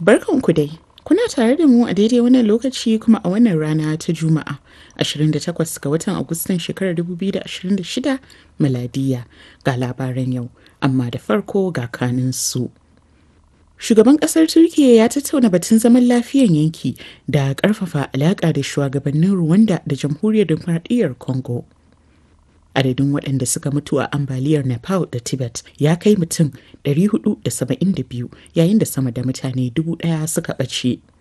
Barkanku dai. Kuna tare da mu a daidai wannan lokaci kuma a wannan rana ta Juma'a 28 ga watan Agustan shekarar 2026 miladiya ga labaran yau, amma da farko ga kanin su. Shugaban kasar Turkiyya ya tattauna batun zaman lafiyan yanki da ƙarfafa alaƙa da shugabannin Rwanda da Jamhuriyar Demokradiyyar Congo. Adadin waɗanda suka mutu a ambaliyar Nepal da Tibet ya kai mutum 472 yayin da sama da mutane dubu ɗaya suka ɓace.